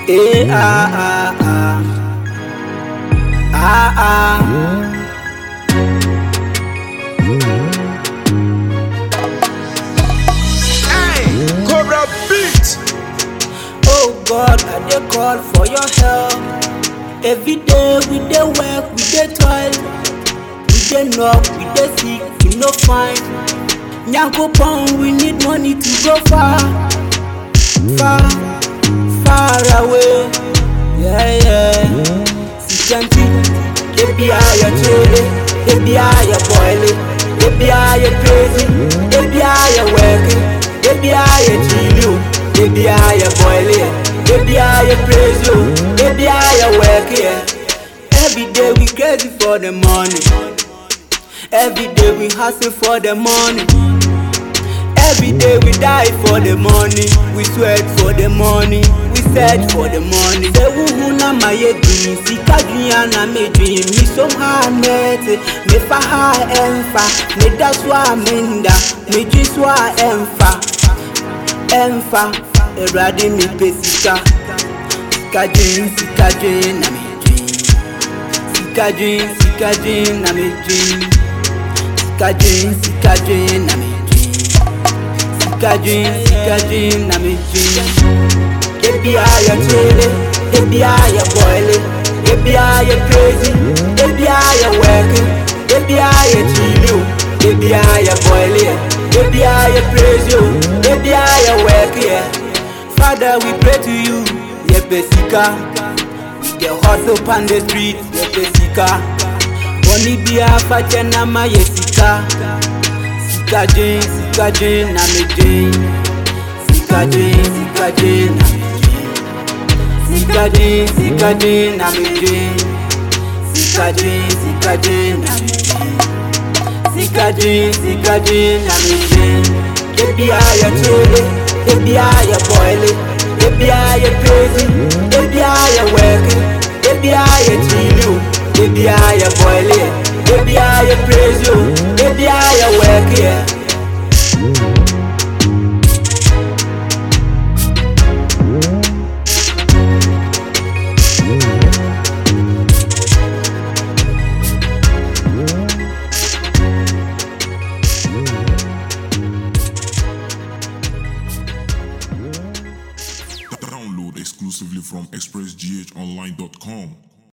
Eh, ah, ah, ah. Ah, ah. Cobra beat. Oh God, I dey call for your help. Every day we dey work, we dey toil, we dey knock, we dey seek, we no find. Nyankopon, we need money to go far, far, far away. Yeah, yeah. Sikanti, ebi aya chole, ebi aya boile, ebi aya crazy, ebi aya working, ebi aya chill, ebi aya boile, ebi aya crazy, ebi aya working. Every day we crazy for the money. Every day we hustle for the money. Every day we die for the money. We sweat for the money. We search for the money. Say who na my dream. Sika dunya na me dream. Me so ha net. Me fa ha emfa. Me da swa minda. Me ji swa emfa. Emfa. Erade mi pe sika. Sika dream, sika dream na me dream. Sika dream, sika dream na me dream. Sika dream, sika dream na me dream. Sika dream, sika dream na me dream. Ebi aya chele, ebi aya boile, ebi aya crazy, ebi aya working, ebi aya chill, ebi aya boile, ebi aya crazy, ebi aya working. Father, we pray to you, yepe sika. The hustle on the street, yepe sika. Boni bia fache na ma ye sika. Sika jin, sika jin na me jin. Sika jin, sika jin na me jin. Sika jin, sika jin na me jin. Sika jin, sika jin na me jin. Sika jin, sika jin na me jin. Ebi aya chole, ebi aya boile, ebi aya crazy, ebi aya working, ebi aya chill, ebi aya boile, ebi aya crazy, ebi aya working. Download exclusively from expressghonline.com.